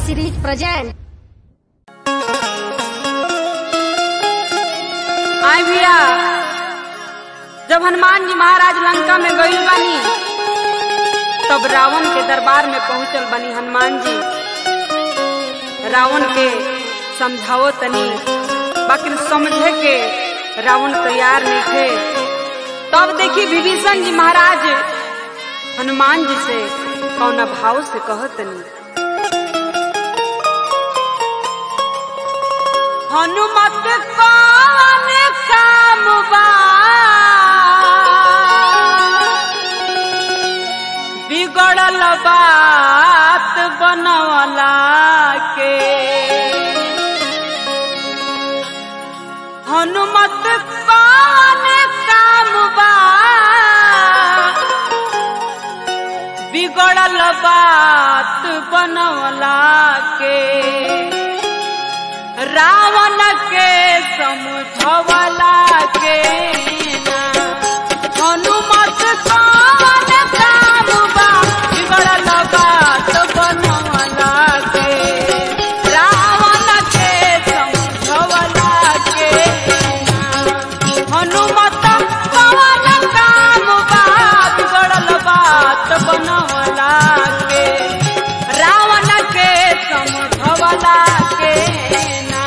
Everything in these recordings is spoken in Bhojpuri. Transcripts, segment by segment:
series present. आई भैया जब हनुमान जी महाराज लंका में गईल बानी तब रावण के दरबार में पहुंचल बनी हनुमान जी रावण के समझाओ तनी बाकी समझे के रावण तैयार नहीं थे तब देखी विभीषण जी महाराज हनुमान जी से कौना भाव से कहतनी हनुमत कौन काम बा बिगड़ल बात बनवला के हनुमत कौन काम बा बिगड़ल बात बनवला के रावण के समझवला के ना हनुमत कौन काम बा बिगड़ल बात बनवला के रावण के समझवला के ना हनुमत कौन काम बा बिगड़ल बात बनवला के रावण के समझवला के ना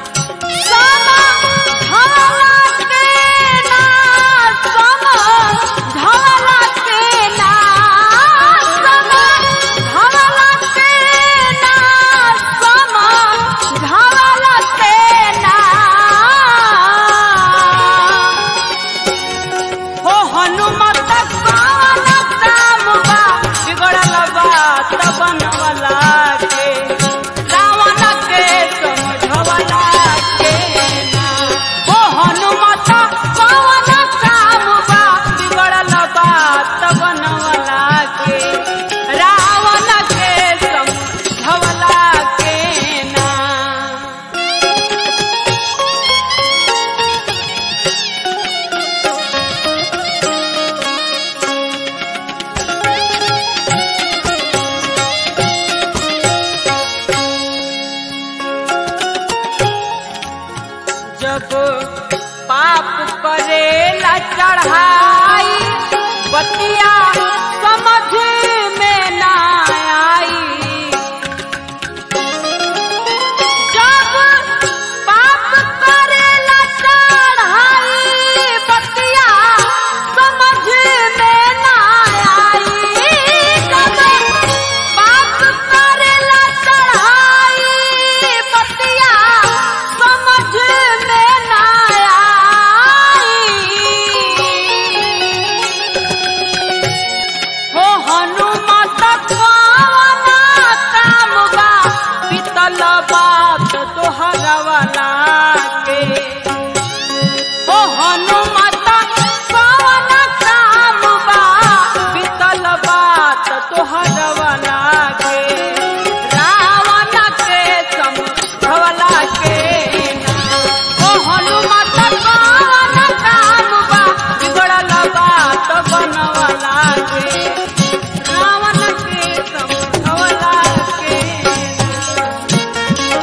हो हनुमत कौन काम बा बिगड़ल बात बनवला के रावण के समझवला के ना हो हनुमत कौन काम बा बिगड़ल बात बनवला के रावण के समझवला के ना जब पाप करेला चढ़ाई बतिया समझ में ना आई जब पाप करेला चढ़ाई बतिया समझ में ना आई जब पाप करेला चढ़ाई बतिया समझ में ना आई हो हनुमत कौन काम बा बीतल बात तोहरवला के हो हनुमत कौन काम बा बीतल बात तोहरवला के रावण के समझवला के ना हो हनुमत कौन काम बा बिगड़ल बात बनवला के रावण के समझवला के ना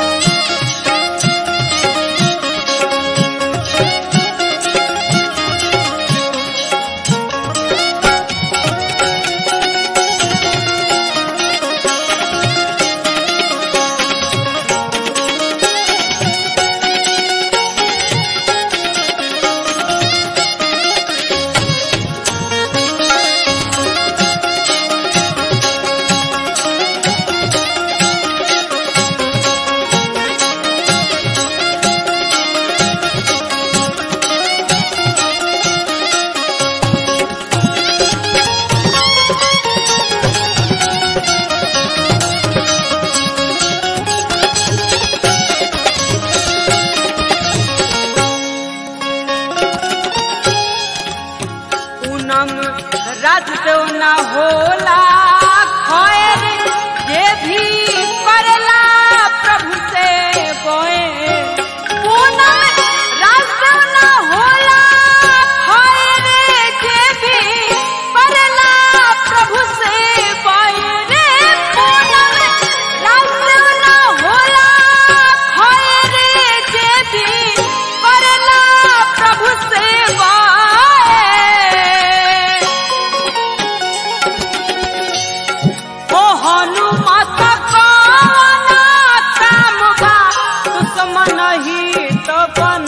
सपना